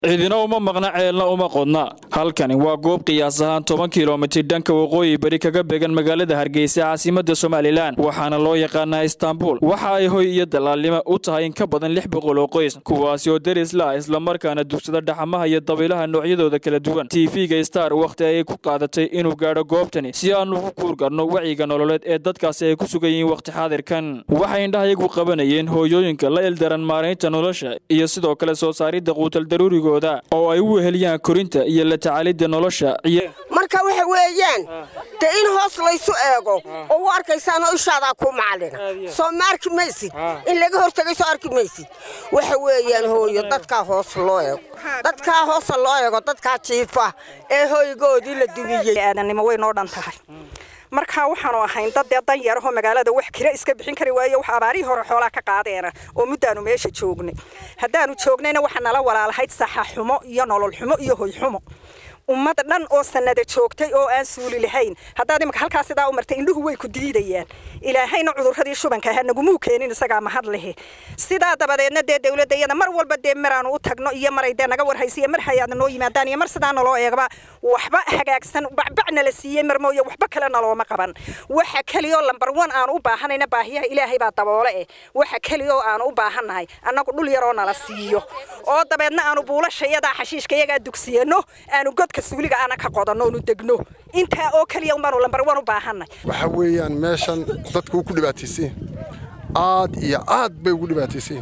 cidina uma maqna ceelna uma qodna halkani waa goob qiyaas ahaan toban kilomitir dhanka waqooyi bari kaga began magaalada hargeysa caasimada somalilan waxaana loo yaqaanaa istaanbul waxa ay hoy iyo dalaalnimo u tahay in ka badan lix boqol oo qoys kuwaasi oo deris la ah islamarkaana dugsada dhaxamaha iyo dabaylaha noocyadooda kala duwan tv-ga star wakhti ayay ku qaadatay inuu gaadho goobtani si aanu ugu kuurgarno wacyiga nololeed ee dadkaasi ay ku sugan yihiin wakhti xaadirkan waxay indhahayagu qabanayeen hooyooyinka la ildaran maaraynta nolosha iyo sidoo kale soo saaridda quutal daruurigo oo ay u weheliyaan korinta iyo la tacaalidda nolosha marka waxa weeyaan dee in hoos laysu eego oo u arkaysaanoo ishaadaa kuu macalina soo ma arki maysid in laga hortagay soo arki maysid waxa weeyaan hooyo dadkaa hoos loo eego dadkaa hoosa loo eego dadkaa jiifa ee hoygoodii la dumiyey aadannimo way noo dhan tahay markaa waxaanu ahayn dad dee dan yarahoo magaalada wax kira iska bixin kari waayo wax abaarihii hore xoolaa ka qaadeena oo muddaanu meesha joognay haddaanu joognayna waxaa nala walaalahayd saxa xumo iyo nolol xumo iyo hoy xumo ummad dhan oo sanada joogtay oo aan suuli lahayn haddaad imika halkaa sidaa u martay indhuhu way ku diidayaan ilaahayna cudurradii shubanka ahaa nagumuu keenin isagaa mahad lehe sidaa dabadeedna dee dawladda iyada mar walba dee maraanu u tagno iyo maray dee naga warhaysa iyo mar hayaadna noo yimaadaan iyo mar sidaa naloo eegaba waxba hagaagsan bacbacna la siiyey mar mooye waxba kale nalooma qaban waxa keliyaoo lambar wan aanu u baahanayna baahiyaha ilaahay baa daboole eh waxa keliyaoo aanu u baahannahay annagu dhul yaroo nala siiyo oo dabeedna aanu buulashayadaa xashiishka iyagaa dugsiyano aanu god suuliga aana ka qodanno onu degno intaa oo keliya unbaanu lambar wan u baahanay waxa weeyaan meeshan dadku ku dhibaataysan aad iyo aad bay ugu dhibaataysan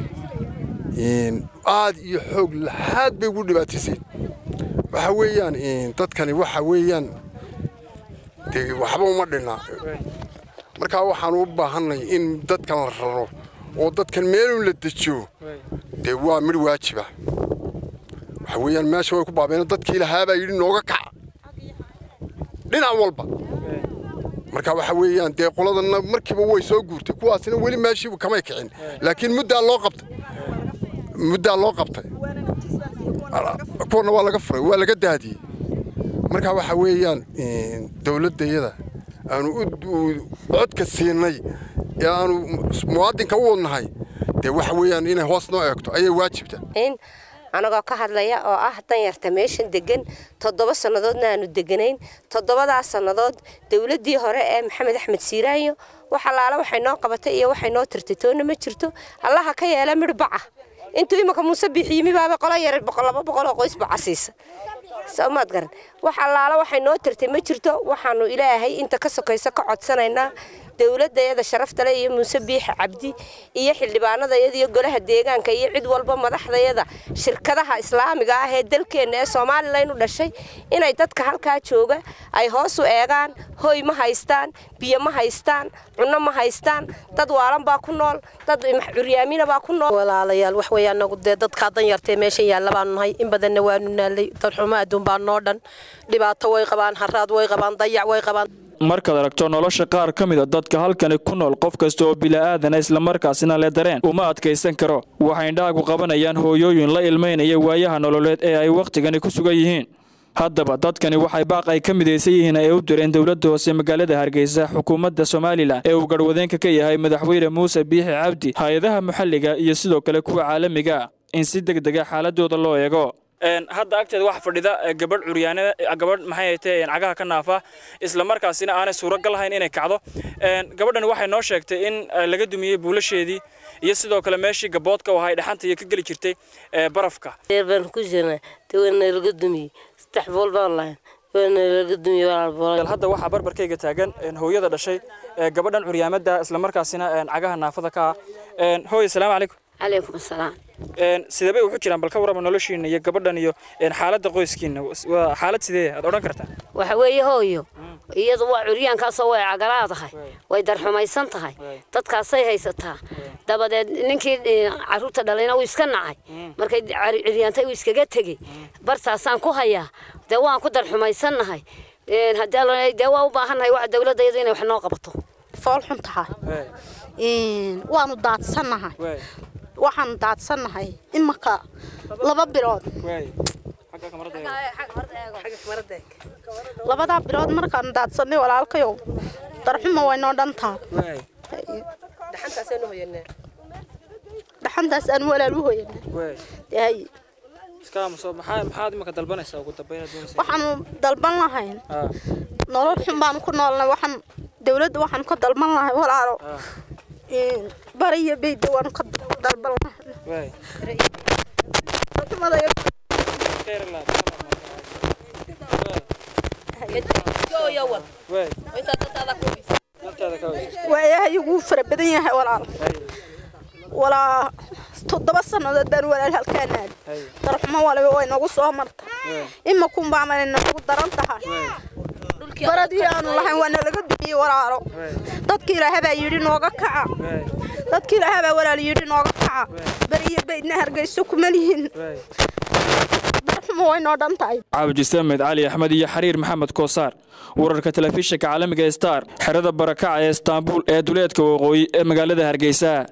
aad iyo xoog laxaad bay ugu dhibaataysan waxa weeyaan dadkani waxa weeyaan dee waxba uma dhinna markaa waxaanu u baahannay in dadkan la raro oo dadkan meelun la dejiyo dee waa midh waajiba waxa weeyaan meesha way ku baabeen dadkii lahaabaa yidhi nooga kaca dhinac walba marka waxa weeyaan dee qoladanna markiiba way soo guurtay kuwaasina weli meeshiiba kamay kicin laakiin muddaa loo qabtay muddaa loo qabtay kuwana waa laga furay waa laga daadiyey marka waxa weeyaan dawladdayada aanu codka siinay ee aanu muwaadinka u wadnahay dee waxa weeyaan inay hoos noo eegto ayay waajibta anagoo ka hadlaya oo ah danyarta meeshan degan toddoba sannadoodna aanu deganayn toddobadaas sannadood dowladdii hore ee maxamed axmed siiraayo wax allaala waxay noo qabatay iyo waxay noo tirtay toonna ma jirto allaha ka yeela midh baca intuu imanka muuse bixiyimi baaba qolo yar laba boqol oo qoys baca siisa soomaad garan wax allaala waxay noo tirtay ma jirto waxaanu ilaahay inta ka sokayso ka codsanaynaa dowladayada sharaftale iyo muuse biixa cabdi iyo xildhibaanadayada iyo golaha deegaanka iyo cid walba madaxdayada shirkadaha islaamiga ah ee dalkeenna ee somalilan u dhashay inay dadka halkaa jooga ay hoos u eegaan hoy ma haystaan biyo ma haystaan cunno ma haystaan dad waalan baa ku nool dad curyaamina baa ku nool walaalayaal wax weeye anagu dee dadkaa danyartee meeshan yaalla baanu nahay in badanna waanu naalay dadxumo adduun baa noo dhan dhibaato way qabaan haraad way qabaan dayac way qabaan markaad aragto nolosha qaar ka mida dadka halkani ku nool qof kasta oo bila'aadana islamarkaasina le dareen uma adkaysan karo waxay indhahagu qabanayaan hooyooyin la ilmaynaya waayaha nololeed ee ay wakhtigani ku sugan yihiin haddaba dadkani waxay baaq ay ka midaysan yihiin ay u direen dowladda hoose magaalada hargeysa xukuumadda somalilan ee uu garhwadeenka ka yahay madaxweyne muuse biixi cabdi hay-adaha maxalliga iyo sidoo kale kuwa caalamiga in si deg dega xaaladooda loo eego hadda agteeda waxa fadhida gabadh curyaanada gabadh maxay haytee cagaha ka naafa isla markaasina aanay suuragal ahayn inay kacdo gabadhani waxay noo sheegtay in laga dumiyey buulasheedii iyo sidoo kale meeshii gaboodka oo ahay dhaxanta iyo ka geli jirtay barafka baan ku jirnay tawana laga dumiyey saddex bool baan lahayn waana laga dumiyey hadda waxaa barbarkayga taagan hooyada dhashay gabadhan curyaamada isla markaasina cagaha naafada ka ah hooy asalaamu calaykum calaykum asalaam sidee bay wuxu jiraan bal ka warrama noloshiina iyo gabadhan iyo xaaladda qoyskiina waa xaalad sidee aad odhan kartaa waxa weeye hooyo iyadu waa curyaankaasoo way cagalaadahay way darxumaysan tahay dadkaasay haysataa dabadeed ninkii caruurta dhalayna uu iska nacay markay curyaantay uu iskaga tegey bartaasaan ku hayaa dee waan ku darxumaysannahay dee waa u baahannahay wax dowladda iyadu inay wax noo qabato fool xun tahay waanu daadsannahay waxaanu daadsannahay imanka laba bilood labadaa bilood markaanu daadsanay walaalkayow darxuma waynoo dhantaa dhaxantaas aan walaal u hoyanaa maxaad imaka dalbanaysaa ugu dambeyn waxaanu dalban lahayn nolol xun baanu ku noolnay waxaan dawladda waxaanu ka dalban lahay walaalo bari iyo beyda waanu ka dalban lahay waayahayagu fara badan yahay walaal walaa toddoba sannadood baan walaal halkaanaad darxumo waliba way nagu soo marta imakunbaana nagu daran tahay baradii aanu lahayn waa nalaga dumiyey walaalo dadki ilaahabaa yidhi nooga kaca dadki ilaahabaa walaal yidhi nooga kaca beriyo baydna hargeyso kuma lihin darxumo way noo dhan tahay cabdi samed cali axmed iyo xariir maxamed koosaar wararka telefishinka caalamiga star xerada barakaca ee istaanbul ee duleedka waqooyi ee magaalada hargeysa